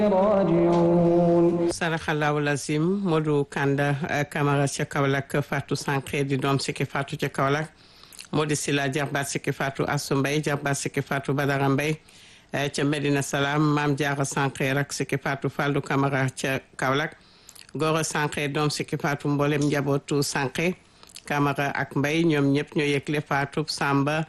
راجعون saraxalaawu lazim Modou Kanda Camara ca Kaolack Fatou Sankhé di doom sikki Fatou ca Kaolack Modou Sila jarbaat sikki Fatou Assou Mbaye jarbaat sikki Fatou Badara Mbaye ca Medina Salaam Maam Jaara Sankhé rak sikki Fatou Fallou Camara ca Kaolack Goro Sankhé doom sikki Fatou mboolem njabootu Sankhé Camara ak Mbaye ñoom ñëpp ñoo yëgle Fatou Samba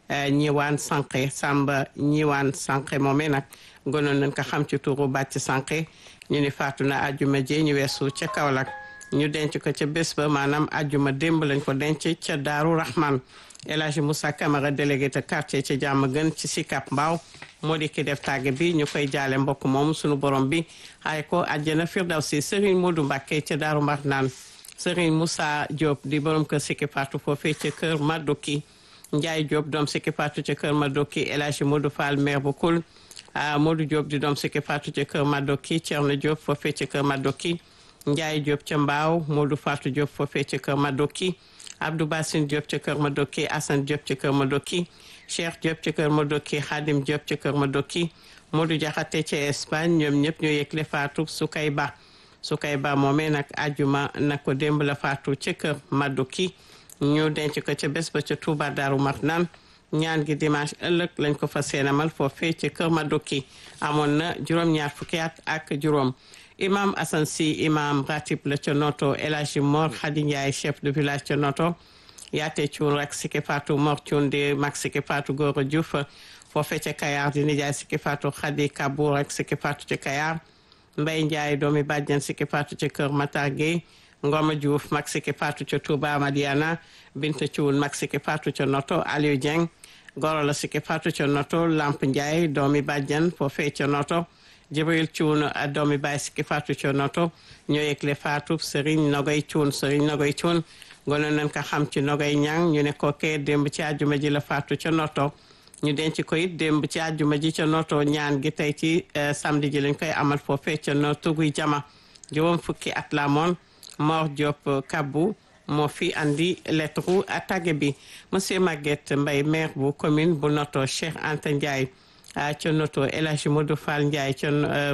ñiwaan Sankhé Samba ñiwaan Sankhé moomee nag gonoon nañ ko xam ci turu bàcc Sankhé ñu ni faatu na ajjuma jee ñu weesu ca Kaolack ñu denc ko ca bés ba maanaam ajjuma démb lañ ko denc ca Daaru Rahman El Hadji Moussa Camara délégué de quartier ca jàmm gën ci Sicap Mbao moo di ki def tàgge bi ñu koy jaale mbokk moom sunu borom bi xaay ko àjjana firdawsi Serigne Modou Mbacké ca Daaru Marnaan Serigne Moussa Diop di borom kër Sikki Fatou foofee ca kër Madoki Ndiaye Diop doom Sikki Fatou ca kër Madoki El Hadji Modou Fall maire bu Kul Modou Diop di doom Sikki Fatou ca kër Madoki Thierno Diop foofee ca kër Madoki Ndiaye Diop ca Mbaaw Modou Fatou Diop foofee ca kër Madoki Abdou Bassine Diop ca kër Madoki Assane Diop ca kër Madoki Cheikh Diop ca kër Madoki Khadim Diop ca kër Madoki Modou Diakhaté ca Espagne ñoom ñëpp ñoo yëgle Fatou Sukay Ba Sukay Ba moomee nag ajuma na ko démb la Fatou ca kër Madoki ñu denc ko ca bés ba ca Touba Darou Marnane ñaan gi dimanche ëllëg lañ ko fa seenamal foofee ci kër Madoki amoon na juróom-ñaar fukki at ak juróom imam Assane Sy imam ratib la ca noto El Hadji Mor Khady Ndiaye chef de village ca noto yaate cuun rek Sikki Fatou Mor cuun di mag Sikki Fatou Gora Diouf foofee ca Kayar di nijaay Sikki Fatou Khady Kabou rek Sikki Fatou ca Kayar Mbaye Ndiaye doomi bàjjan Sikki Fatou ca kër Matar Gueye Ngoma Diouf mag Sikki Fatou ca Touba Madiana Binta Cuun mag Sikki Fatou ca noto Aliou Dieng goro la Sikki Fatou ca noto Lamp Ndiaye doomi bàjjan foofee ca noto Jibril Cuun doomi baay Sikki Fatou ca noto ñoo yëgle Fatou Serigne Nogoy Cuun Serigne Nogoy Cuun gonoon nañ ko xam ci Nogoy Ñang ñu ne ko kee démb ci àjjuma ji la Fatou ca noto ñu denc ko it démb ci àjjuma ji ca noto ñaan gi tey ci samedi ji lañ koy amal foofee ca noto guy jama juróom fukki at la moon Mor Diop Kabou moo fi andi lettre tàgge bi monsieur Maguette Mbaye maire bu commune bu noto Cheikh Anta Ndiaye ca noto El Hadji Modou Fall Ndiaye ca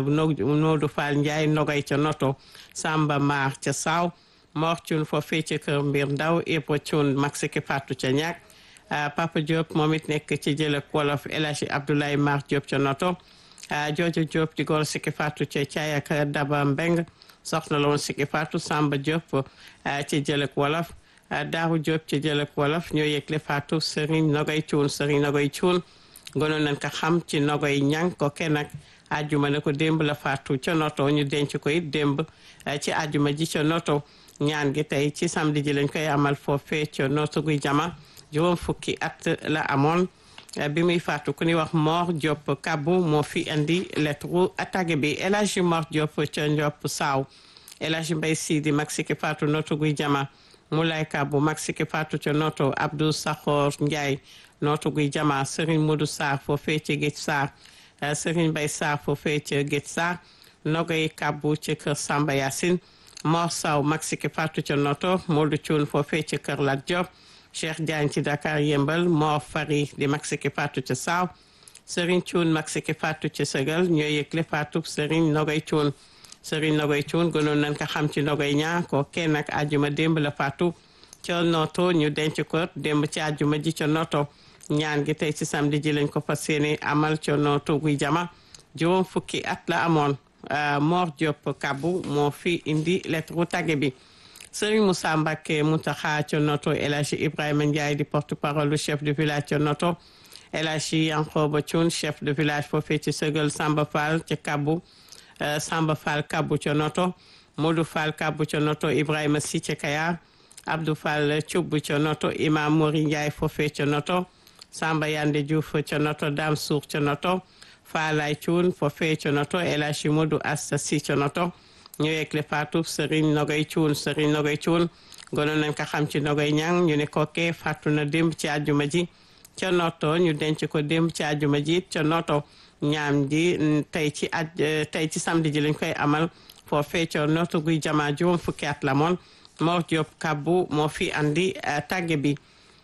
Modou Fall Ndiaye nogay ca noto Samba Mar ca Saw Mor Thioune foofee ca kër Mbir Ndaw Ibra Thioune mag Sikki Fatou ca ñaak Papa Diop moom it nekk ci jëlëk wolof El Hadji Abdoulaye Mar Diop ca noto Jojo Diop di góor Sikki Fatou ca Caay ak Daba Mbeng soxna la woon Sikki Fatou Samba Diop ci jëlëk wolof Daaru Diop ci jëlëk wolof ñoo yëgle Fatou Serigne Nogoy Cuun Serigne Nogoy Cuun gënoon nañ ko xam ci Nogoy ñang ko kenn nag ajjuma ne ko démb la Fatou ca noto ñu denc ko it démb ci ajjuma ji ca noto ñaan gi tey ci samedi ji lañ koy amal foofee ca noto guy jama juróom fukki at la amoon bi muy faatu ku ñuy wax Mor Diop Kabou moo fi indi lettre attaque bi El Hadji Mor Diop ca Ndiop Saaw El Hadji Mbaye Sidi mag Sikki Fatou noto guy jama Moulay Kabou mag Sikki Fatou ca noto Abdou Sakhor Ndiaye noto guy jama Serigne Modou Sarr foofee ca Géej Sarr Serigne Mbaye Sarr foofee ca Géej Sarr Nogay Kabou ca kër Samba Yacine Mor Saw mag Sikki Fatou ca noto Modou Thioune foofee ca kër Lat Diop Cheikh Diagne ci Dakar yëmbal Mor Fari di mag Sikki Fatou ca Saaw Serigne Thioune mag Sikki Fatou ca Sëgal ñoo yëgle Fatou Serigne Nogoy Thioune Serigne Nogoy Thioune gënoon nañ ko xam ci Nogoy ñaa ko kenn ak àjjuma démb la Fatou ca noto ñu denc ko démb ci àjjuma ji ca noto ñaan gi tey ci samedi ji lañ ko fas yéene amal ca noto guy jama juróom fukki at la amoon Mor Diop Kabou moo fi indi lettre tàgge bi Serigne Moussa Mbacké Mountakha ca noto El Hadji Ibrahima Ndiaye di porte parole du chef de village ca noto El Hadji Yankhoba Thioune chef de village foofee ci Sëgal Samba Fall ca Kabou Samba Fall Kabou ca noto Modou Fall Kabou ca noto Ibrahima Sy ca Kayar Abdou Fall Thioub ca noto Imam Mori Ndiaye foofee ca noto Samba Yande Diouf ca noto Dame Sour ca noto Falay Thioune foofee ca noto El Hadji Modou Asta Sy ca noto ñu yëgle Fatou Serigne Nogoy Thioune Serigne Nogoy Thioune gënoon nañ ko xam ci Nogoy ñang ñu ne kookee fàttu na démb ci àjjuma ji ca noto ñu denc ko démb ci àjjuma ji ca noto ñaam ji tey ci aj tey ci samedi ji lañ koy amal foofee ca noto guy jama juróom fukki at la moon Mor Diop Kabou moo fi andi tàgge bi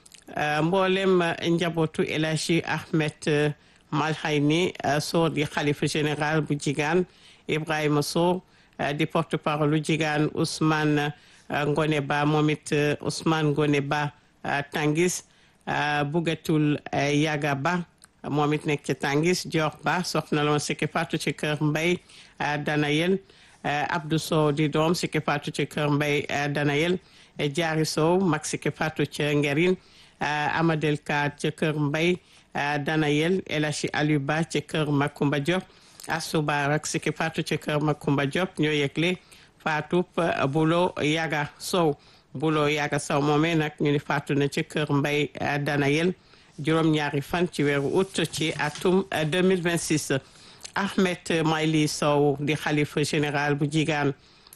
mboolem njabootu El Hadji Ahmed Malhayni soo di xalifa général bu jigaan Ibrahima Sow di porte parole lu jigaan Ousmane Ngone Ba moom it Ousmane Ngone Ba Tangis Bugatul Yaga Ba moom it nekk ci Tangis Dior Ba soxna la woon sikki faatu ci kër Mbay Danayel Abdou Sow di doom sikki faatu ci kër Mbay Danayel Jaari Sow mag sikki faatu ci Ngerin Amadel Ka ci kër Mbay Danayel El Hadji Aliou Ba ci kër Makumba Diop Asuba rak sikki faatu ci kër Makumba Diop ñoo yëgle faatu Bulo Yaga Sow Bulo Yaga Sow moomee nag ñu ni faatu na ci kër Mbay Danayel juróom-ñaari fan ci weeru août ci atum 2026 Ahmed Mayli Sow di xalifa général bu jigaan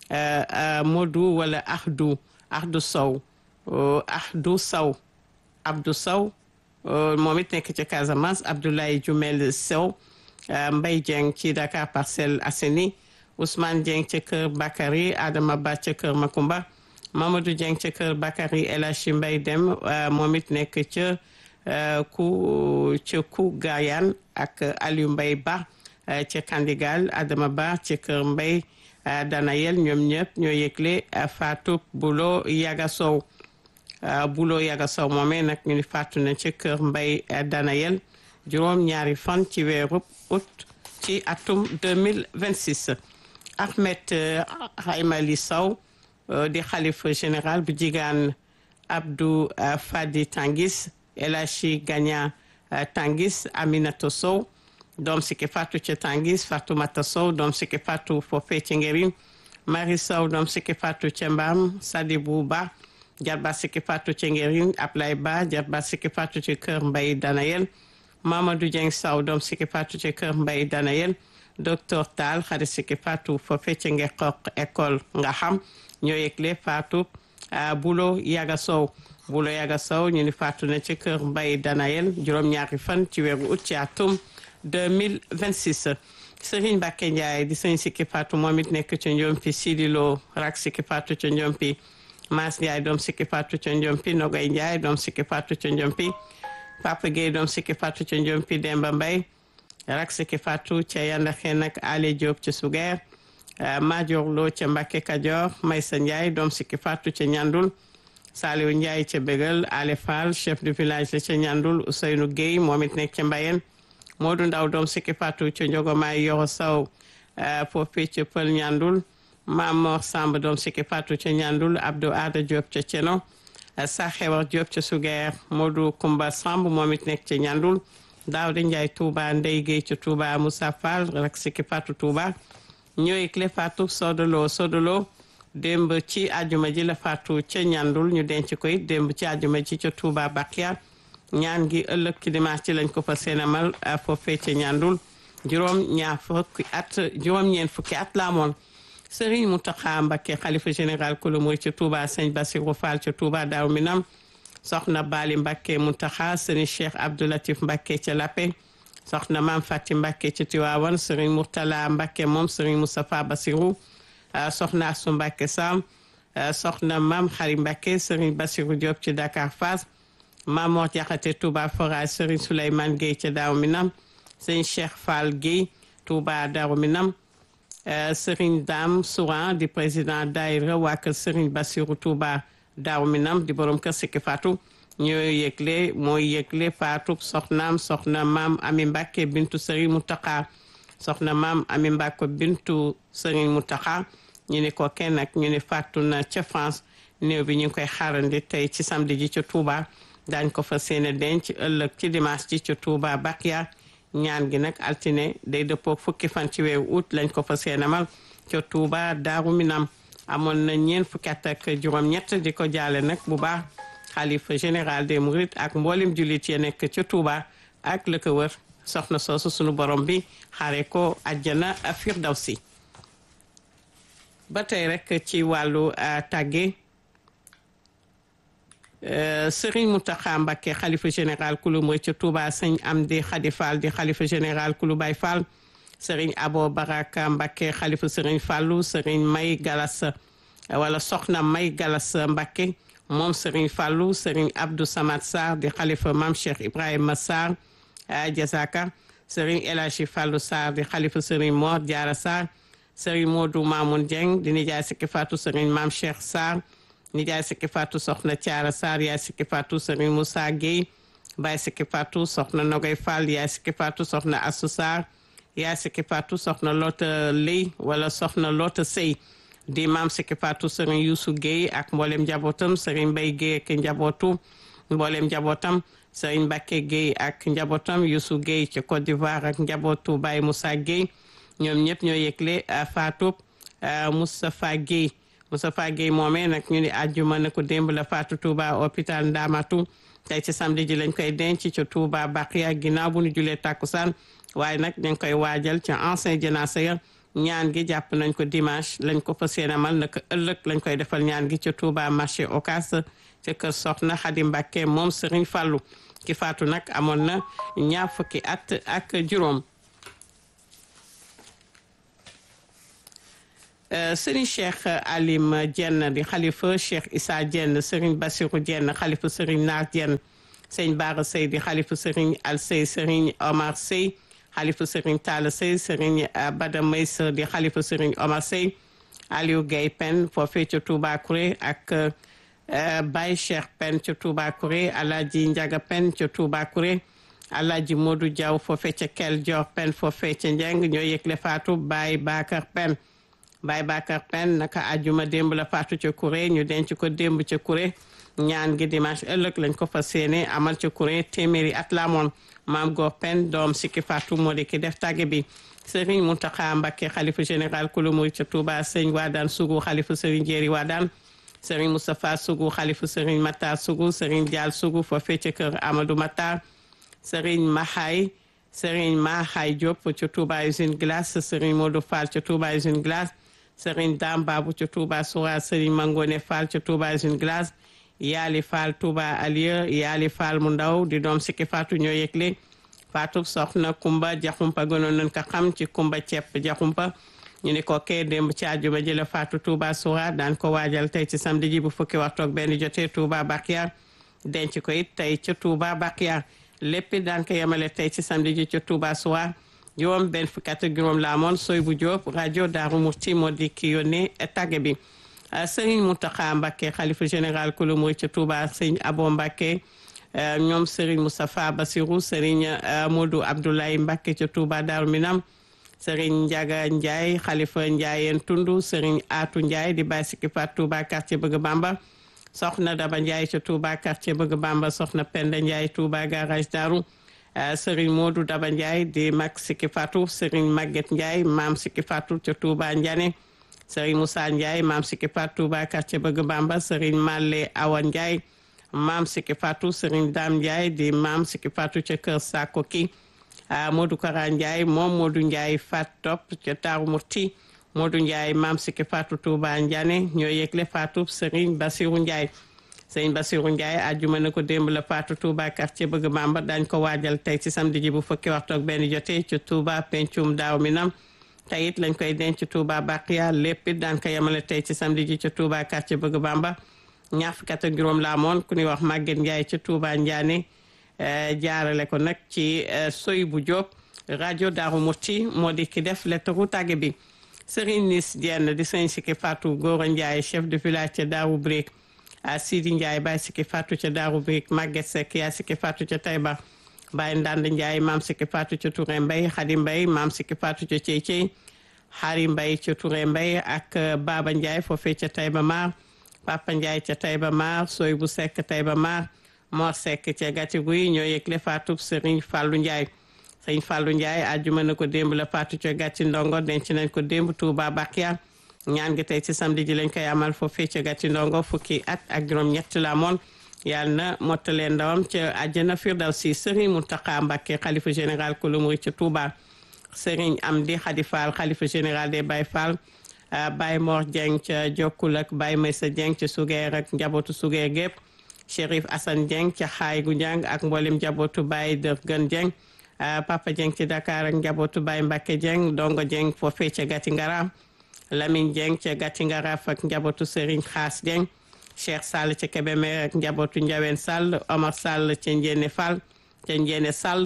Modou wala Ahdu Ahdu Sow Ahdu Sow Abdou Sow moom it nekk ci Casamance Abdoulaye Jumel Sow Mbaye Dieng ci Dakar Parcelles Assainies Ousmane Dieng ci kër Bakary Adama Ba ci kër Makumba Mamadou Dieng ci kër Bakary El Hadji Mbaye Dem moom it nekk ca ku ca ku Gayaan ak Aliou Mbaye Ba ca Kandigal Adama Ba ci kër Mbaye Danayel ñoom ñëpp ñoo yëgle Fatou Bulo Yaga Sow Bulo Yaga Sow moomee nag ñu ni faatu na ci kër Mbaye Danayel juróom ñaari fan ci weeru août ci atum 2026 Ahmed Haymali Sow di xalifa général bu jigaan Abdou Fadi Tangis El Hadji Gagna Tangis Aminata Sow doom sikki faatu ci Tangis Fatoumata Sow doom sikki faatu foofee ci Ngerin Marie Sow doom sikki faatu ci Mbam Sadibou Ba jarba sikki faatu ci Ngerin Ablay Ba jarba sikki faatu ci kër Mbay Danayel Mamadou Dieng Sow doom sikki faatu ci kër Mbay Danayel docteur Tall xarit sikki faatu foofee ci Ngeqoq école nga xam ñoo yëgle faatu Bulo Yaga Sow Bulo Yaga Sow ñu ni faatu na ci kër Mbay Danayel juróom-ñaari fan ci weeru août ci atum 2026 Serigne Mbacke Ndiaye di sëñ sikki faatu moom it nekk ci Njompi Sidi Lo rak sikki faatu ci Njompi Maas Ndiaye doom sikki faatu ci Njompi Nogay Ndiaye doom sikki faatu ci Njompi Papa Gueye doom sikki faatu ci Njompi Demba Mbay rak sikki faatu ca Yandaxe nag Ale Diop ci Sugeer Major Lo ca Mbacke Kajoor Maysa Ndiaye doom sikki faatu ca Ñandul Saliou Ndiaye ca Bégal Ale Fall chef de village la ca Ñandul Ousseynou Gueye moom it nekk ca Mbayeen Modou Ndaw doom sikki faatu ca Njogomaay Yoro Saw foofu ca Pël Ñandul Mamor Samb doom sikki faatu ca Ñandul Abdou Ada Diop ca Ceno Saxewar Diop ca Sugeer Modou Kumba Samb moom it nekk ca Ñandul Daawda Ndiaye Touba Ndey Gueye ca Touba Moussa Fall rek sikki faatu Touba ñooy clé faatu sodolo sodolo démb ci àjjuma ji la faatu ca ñandul ñu denc ko it démb ci àjjuma ji ca Touba Bakia ñaan gi ëllëg ci dimanche ci lañ ko fa seenamal foofee ca ñandul juróom ñaar fukki at juróom ñeent fukki at la amoon Serigne Mountakha Mbacké xalifa général kulu murid ca Touba sëñ Bassirou Fall ca Touba Daaru Minam soxna Bali Mbacké Mountakha sëriñ Cheikh Abdou Latif Mbacké ca Lappé soxna maam Fati Mbacké ci Tiwaawan sëriñ Mourtala Mbacké moom sëriñ Moustapha Bassirou soxna Asu Mbacké Sam soxna maam Xari Mbacké sëriñ Bassirou Diop ci Dakar Fass maam Mor Jaxate Touba Forage sëriñ Souleymane Gueye ca Daaru Minam sëriñ Cheikh Fall Gueye Touba Daaru Minam sëriñ Dame Souran di président daayira waa kër sëriñ Bassirou Touba Daaru Minam di borom kër Sikki Fatou ñoo yëgle mooy yëgle faatu soxnaam soxna maam ami mbàkke bintu sëriñ Mountakha soxna maam ami mbàkke bintu sëriñ Mountakha ñu ne ko kenn nag ñu ne faatu na ca France néew bi ñu ngi koy xaarandi tey ci samedi ji ca Touba daañ ko fa seeni denc ëllëg ci dimanche ji ca Touba Bakia ñaan gi nag altine day dëppoo fukki fan ci weeru août lañ ko fa seenamal ca Touba Daaru Minam amoon na ñeent fukki at ak juróom-ñett di ko jaale nag bu baax xalifa général des mourides ak mboolem jullit ya nekk ca Touba ak la ko wër soxna soosu sunu borom bi xaare ko àjjana firdawsi ba tey rek ci wàllu tàgge Serigne Mountakha Mbacké xalifa général kulu murid ca Touba sëñ Amdi Khady Fall di xalifa général kulu Baye Fall Serigne Abo Baraka Mbacké xalifa Serigne Fallou Serigne May Galas wala soxna May Galas Mbacké moom Serigne Fallou Serigne Abdou Samad Sarr di xalifa Mame Cheikh Ibrahima Sarr Jazaka Serigne El Hadji Fallou Sarr di xalifa Serigne Mor Diarra Sarr Serigne Modou Mamoun Dieng di nijaay sikki faatu Serigne Mame Cheikh Sarr nijaay sikki faatu soxna Thiara Sarr yaay sikki faatu Serigne Moussa Gueye baay sikki faatu soxna Nogay Fall yaay sikki faatu soxna Assou Sarr yaay sikki faatu soxna Lota Ley wala soxna Lota Sey di maam sikki faatu Serigne Youssou Gueye ak mboolem njabootam Serigne Mbaye Gueye ak njabootu mboolem njabootam Serigne Mbacke Gueye ak njabootam Youssou Gueye ci Côte d'Ivoire ak njabootu Baye Moussa Gueye ñoom ñëpp ñoo yëgle faatu Moustapha Gueye Moustapha Gueye moomee nag ñu ni àjjuma na ko démb la faatu Touba hôpital Ndamatu tey ci samedi ji lañ koy denc ci Touba Baqiya ginnaaw bu ñu julee takkusaan waaye nag dañ koy waajal ca ancien janaasa ya ñaan gi jàpp nañ ko dimanche lañ ko fas yéene amal naka ëllëg lañ koy defal ñaan gi ca Touba marché Ocass ca kër Soxna Xadi Mbàkke moom Serigne Fallou ki faatu nag amoon na ñaar fukki at ak juróom Serigne Cheikh Alim Dieng di xalifa Cheikh Issa Dieng Serigne Bassirou Dieng xalifa Serigne Naar Dieng Serigne Bara Sey di xalifa Serigne Al Sey Serigne Omar Sey xalifa Serigne Talla Sey Serigne Bada Maysa di xalifa Serigne Omar Sey Aliou Gueye Pen foofee ca Touba Kouré ak Baye Cheikh Pen ca Touba Kouré Alaaji Njaga Pen ca Touba Kouré Alaaji Modou Diaw foofee ca Kel Dior Pen foofee ca Njeng ñoo yëgle faatu Baye Bakar Pen Baye Bakar Pen naka àjjuma démb la faatu ca Kouré ñu denc ko démb ca Kouré ñaan gi dimanche ëllëg lañ ko fas yéene amal ca Kouré téeméeri at la amoon maam Góor Pen doom sikki faatu moo di ki def tàgge bi Serigne Mountakha Mbacké xalifa général kulu murid ca Touba Sëñ Wadaan Sougou xalifa Serigne Jéeri Wadaan Serigne Moustapha Sougou xalifa Serigne Matar Sougou Serigne Dial Sougou foofee ca kër Amadou Matar Serigne Mahay Serigne Mahay Diop ca Touba usine glace Serigne Modou Fall ca Touba usine glace Serigne Dame Babou ca Touba Soura Serigne Mangone Fall ca Touba usine glace Yaali Fall Touba Alieu Yaali Fall mu ndaw di doom sikki faatu ñoo yëgle faatu soxna Kumba Jaxumpa gënoon nañ ko xam ci Kumba ceeb Jaxumpa ñu ni ko kee démb ci àjjuma ji la faatu Touba Soura daan ko waajal tey ci samedi ji bu fukki waxtu ak benn jotee Touba Bakiya denc ko it tey ca Touba Bakiya lépp daan ko yemale tey ci samedi ji ca Touba Soura juróom benn fukki at ak juróom la amoon soy bu Jóob rajo Daaru Muxti moo di ki yónnee tàgge bi Sëriñ Mountakha Mbacké xalifa général kulu murid ca Touba Sëriñ Abo Mbacké ñoom Serigne Moustapha Bassirou Serigne Modou Abdoulaye Mbacké ca Touba Darou Minam Serigne Ndiaga Ndiaye xalifa Ndiayeen Tundu Serigne Atou Ndiaye di bàyyi sikki faat Touba quartier Bëgg Bamba soxna Daba Ndiaye ca Touba quartier Bëgg Bamba soxna Penda Ndiaye Touba garage Darou Serigne Modou Daba Ndiaye di mag sikki faatu Serigne Maguette Ndiaye maam sikki faatu ca Touba Ndiané Serigne Moussa Ndiaye maam sikki faatu Touba quartier Bëgg Bamba Serigne Malle Awa Ndiaye maam sikki faatu Serigne Dame Ndiaye di maam sikki faatu ca kër Sako ki Modou Kara Ndiaye moom Modou Ndiaye fat topp ca Daaru Muti Modou Ndiaye maam sikki faatu Touba Ndiané ñoo yëgle faatu Serigne Bassirou Ndiaye Serigne Bassirou Ndiaye àjjuma na ko démb la faatu Touba quartier Bëgg Bamba dañ ko waajal tey ci samedi ji bu fukki waxtu ak benn jotee ci Touba pencum daaw minam tey it lañ koy denc Touba Baqiya lépp it daan ko yemale tey ci samedi ji ca Touba quartier Bëgg Bamba ñaar fukki at ak juróom la amoon ku ñuy wax Maguette Ndiaye ca Touba Ndiané jaarale ko nag ci soy bu Diop rajo Daaru Muti moo di ki def lettaru tàgge bi Serigne Nis Dieng di sëñ Sikki Fatou Gora Ndiaye chef de village ca Daaru Brick Sidi Ndiaye Baye Sikki Fatou ca Daaru Brick Maguette Seck yaa Sikki Fatou ca Taïba Baye Ndand Ndiaye maam Sikki Fatou ca Touré Mbay Xadi Mbay maam Sikki Fatou ca Cey Cey Xari Mbay ca Touré Mbay ak Baba Ndiaye foofee ca Taïba Mar Papa Ndiaye ca Taïba Mar Soy bu Seck Taïba Mar Mor Seck ca Gati Guy ñoo yëgle faatu Serigne Fallou Ndiaye Serigne Fallou Ndiaye àjjuma na ko démb la faatu ca Gati Ndongo denc nañ ko démb Touba Bakia ñaan gi tey ci samedi ji lañ koy amal foofee ca Gati Ndongo fukki at ak juróom-ñett la amoon yàlla na mottalee ndawam ca àjjana Firdawsi Serigne Mountakha Mbacké xalifa général kulu murid ca Touba Serigne Amdi Khady Fall xalifa général des Baye Fall Baye Mor Dieng ca Jokkul ak Baye Maysa Dieng ca Sugeer ak njabootu Sugeer gépp Chérif Assane Dieng ca Xaay gu Njàng ak mboolem njabootu Baye Dër Gën Dieng Papa Dieng ci Dakar ak njabootu Baye Mbacke Dieng Dongo Dieng foofee ca Gati Ngara Lamine Dieng ca Gati Ngara ak njabootu Serigne Xaas Dieng Cheikh Sall ca Kébémer ak njabootu Ndiawen Sall Omar Sall ca Njéene Fall ca Njéene Sall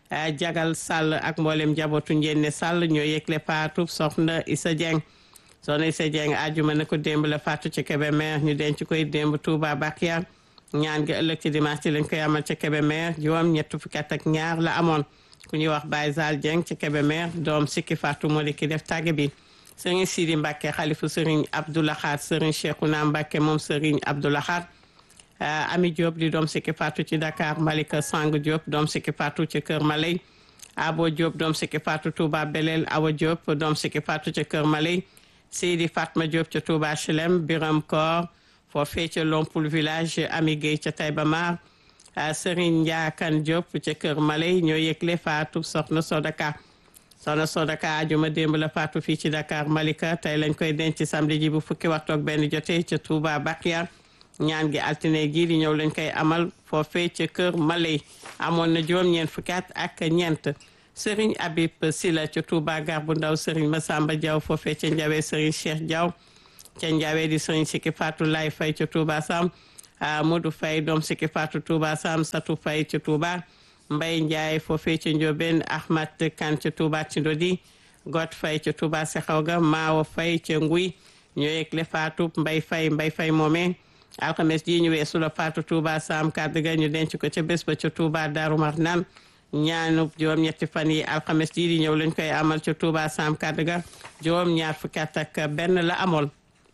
jagal sàll ak mboolem njabootu njenne sàll ñoo yëgle faatu soxna Issa Dieng soxna Issa Dieng ajuma na ko démb la faatu ci Kébémer ñu denc koy démb Touba Bakia ñaan gi ëllëg ci dimanche ci lañ koy amal ci Kébémer juróom ñett fukki at ak ñaar la amoon ku ñuy wax Baye Zal Dieng ci Kébémer doom sikki faatu moo di ki def tàgge bi sëriñ Sidi Mbacke xalifu sëriñ Abdoulahat sëriñ Cheikhouna Mbacke moom sëriñ Abdoulahat Ami Diop di doom sikki faatu ci Dakar Malika Sang Diop doom sikki faatu ci Kër Maley Abo Diop doom sikki faatu Touba Belel Awa Diop doom sikki faatu ci Kër Maley Seydi Fatma Diop ca Touba Chelem Biram Koor foofee ca Lompul village Ami Gueye ca Taïba Mar Serigne Ndiakan Diop ca Kër Maley ñoo yëgle faatu soxna Sodaka soxna Sodaka ajuma démb la faatu fii ci Dakar Malika tey lañ koy denc samedi ji bu fukki waxtu ak benn jotee ca Touba Bakia ñaan gi altine gii di ñëw lañ koy amal foofee ca Kër Maley amoon na juróom-ñeent fukki at ak ñeent Serigne Habib Sila ca Touba gar bu ndaw Serigne Massamba Diaw foofee ca Ndiawe Serigne Cheikh Diaw ca Ndiawe di Serigne Sikki Fatou Lay Fay ca Touba Sam Modou Fay doom Sikki Fatou Touba Sam Satou Fay ca Touba Mbay Ndiaye foofee ca Ndiobène Ahmad Kan ca Touba Tindodi Got Fay ca Touba Sexawga Maawo Fay ca Nguy ñoo yëgle Fatou Mbay Fay Mbay Fay moomee alxames ji ñu weesu la Fatou Touba Sam kàddu ga ñu denc ko ca bés ba ca Touba Daaru Marnaan ñaanu juróom ñetti fan yi alxames ji di ñëw lañ koy amal ca Touba Sam kàddu ga juróom ñaar fukki at ak benn la amoon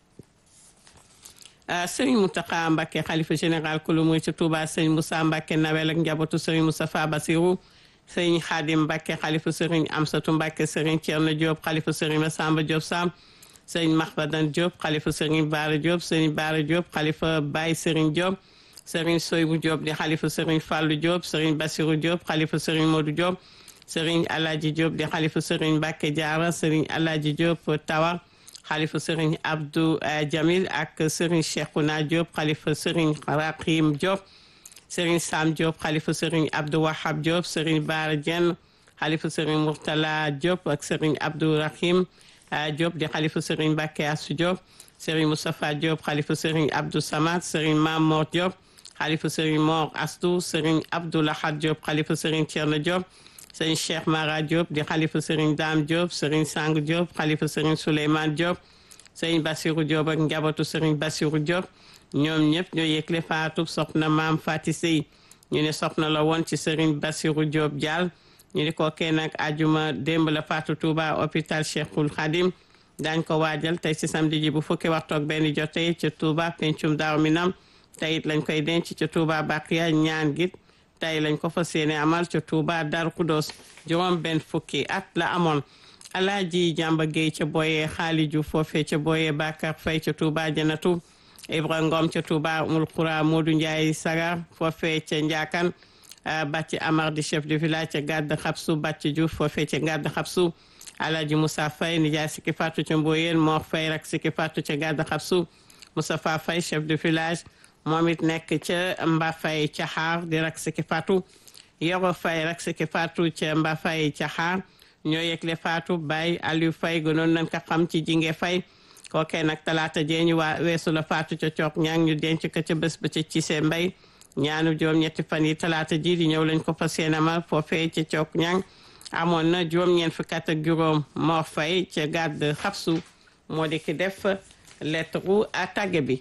sëriñ Mountakha Mbacké xalifa général kulu muy ca Touba sëriñ Moussa Mbacké nawel ak njabootu sëriñ Moustapha Bassirou sëriñ Khadim Mbacké xalifa sëriñ Amsatou Mbacké sëriñ Thierno Diop xalifa sëriñ Massamba Diop Sam sëriñ Mahmadan Diop xalifa sëriñ Baara Diop sëriñ Baara Diop xalifa Baye sëriñ Diop sëriñ Soybou Diop di xalifa sëriñ Fallou Diop sëriñ Bassirou Diop xalifa sëriñ Modou Diop sëriñ Alaaji Diop di xalifa sëriñ Mbacké Diarra sëriñ Alaaji Diop Tawa xalifa sëriñ Abdou Jamil ak sëriñ Cheikhouna Diop xalifa sëriñ Rakhim Diop sëriñ Sam Diop xalifa sëriñ Abdou Wahab Diop sëriñ Baara Dieng xalifa sëriñ Mourtala Diop ak sëriñ Abdou Rahim Diop di xalifa sëriñ Mbacké Assou Diop sëriñ Moustapha Diop xalifa sëriñ Abdou Samad sëriñ Mamor Diop xalifa sëriñ Mor Astou sëriñ Abdou Lahad Diop xalifa sëriñ Thierno Diop sëriñ Cheikh Mara Diop di xalifa sëriñ Dame Diop sëriñ Sang Diop xalifa sëriñ Souleymane Diop sëriñ Bassirou Diop ak njabootu sëriñ Bassirou Diop ñoom ñëpp ñoo yëgle faatu soxna maam Fati Sey ñu ne soxna la woon ci sëriñ Bassirou Diop Diall ñu di ko kenn ak ajuma démb la faatu Touba hôpital Cheikhul Khadim daañ ko waajal tey ci samedi ji bu fukki waxtu ak benn jotee ca Touba pencum Daaru Minam tey it lañ koy denc ca Touba Bakiya ñaan git tey lañ ko fas yéene amal ca Touba Darou Khoudoss juróom benn fukki at la amoon Alaaji Jàmba Géey ca Boye Xaali Ju foofee ca Boye Bakar Fay ca Touba Janatu Ibra Ngom ca Touba Umul Xura Modou Ndiaye Sagar foofee ca Njaakan Bàcci Amar di chef de village ca Gàdd Xabsu Bàcci Diouf foofee ca Gàdd Xabsu Alaaji Moussa Fay nijaay sikki fàttu ca Mboyeen Mor Fay rak sikki fàttu ca Gàdd Xabsu Moustapha Fay chef de village moom it nekk ca Mbafay Caxaar di rak sikki fàttu Yoro Fay rak sikki fàttu ca Mbafay Caxaar ñoo yegle faatu Baye Aliou Fay gënoon nañ ko xam ci jinge Fay kookee nag talaata jee ñu waa weesu la faatu ca cook ñang ñu denc ko ca bés ba ca Cissé Mbay ñaanu juróom-ñetti fan yi talaata ji di ñëw lañ ko fas yéene amal foofee ca cook ñang amoon na juróom-ñeent fukki at ak juróom Mor Fay ca gàdd xabsu moo di ki def lettre à tàgge bi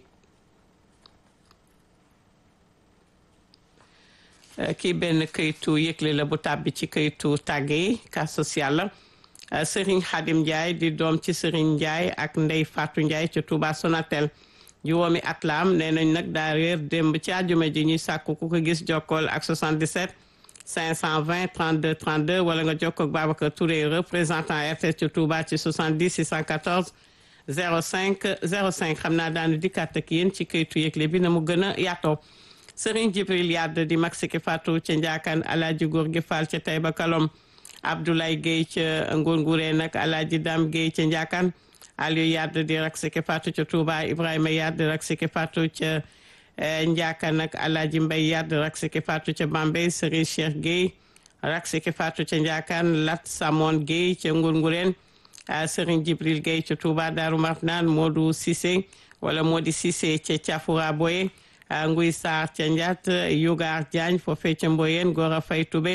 kii benn këytu yëgle la bu tàbbi ci këytu tàgge yi cas social la Serigne Khadim Ndiaye di doom ci Serigne Ndiaye ak Ndey Fatou Ndiaye ca Touba Sonatel juróomi at la am nee nañ nag daa réer démb ci àjjuma ji ñuy sàkku ku ko gis jokkool ak 77 520 32 32 wala nga jokkoo ak Babacar Touré représentant RTS ci Touba ci 70 614 05 05 xam naa daanu dikkaat ak yéen ci këytu yëgle bi na mu gën a yaatoo Serigne Jibril Yadd di mag Siki Fatou ca Njaakan Alaaji Góor gi Fall ca Taïba Kalom Abdoulaye Guèye ca Ngurnguree nag Alaaji Dam Guèye ca Njaakan Aliou Yadd di rak Siki Fatou ca Touba Ibrahima Yadd rak Siki Fatou ca Njaakan nag Alaaji Mbay Yadd rak Siki Fatou ca Bambey Serigne Cheikh Guèye rak Siki Fatou ca Njaakan Lat Samon Guèye ca Ngurngureen Serigne Jibril Guèye ca Touba Darou Marnaan Modou Cissé wala Modi Cissé ca Thiafoura Boye Nguy Sarr ca Ndiat Yugar Diagne foofee ca Mboyeen Gora Fay Toubé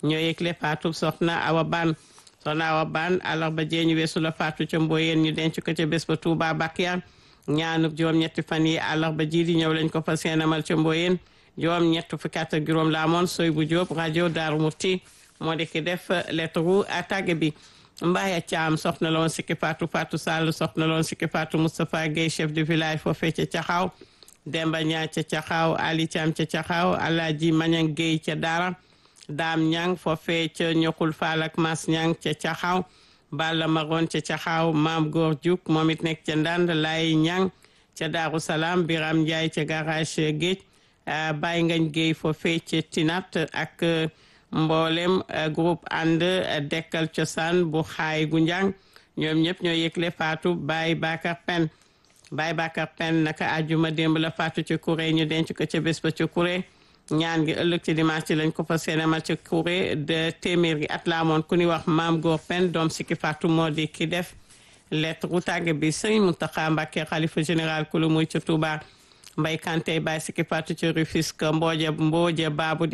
ñoo yëgle faatu soxna Awa Ban soxna Awa Ban àllarba jee ñu weesu la faatu ca Mboyeen ñu denc ko ca bés ba Touba Bakia ñaanub juróom-ñetti fan yi àllarba ji di ñëw lañ ko fas yéene amal ca Mboyeen juróom-ñett fukki at ak juróom la amoon soy bu Jóob rajo Daaru Muti moo di ki def lettre tàgge bi Mbaye Thiam soxna loon sikki Fatou Fatou Sall soxna loon sikki Fatou Moustapha Guèye chef de village foofee ca Caxaaw Demba Ñaa ca Caxaaw Ali Thiam ca Caxaaw Alaaji Mañang Guèye ca Daara Daam Ñang foofee ca Ñoxul Faal ak Mas Ñang ca Caxaaw Balla Maroon ca Caxaaw Maam Góor Juk moom it nekk ca Ndand Lay Ñang ca Daaru Salaam Biram Njaay ca garage Géej Baye Ngañ Guèye foofee ca Tinat ak mboolem groupe ànd dekkal cosaan bu xaay gu njàng ñoom ñëpp ñoo yëgle faatu Baye Bakar Pen Baye Bakar Pen naka àjjuma démb la faatu ci Kuré ñu denc ko ca bés ba ci Kuré ñaan gi ëllëg ci dimanche ci lañ ko fa seenamal ci Kuré de téeméer gi at la amoon ku ñuy wax maam Góor Pen doom sikki faatu moo di ki def lettre gu tàgge bi sëñ Mountakha Mbacké xalifa général ku lu muy ca Touba Mbay Kanté Baye sikki faatu ci Rufisque mbooje mbooje baabu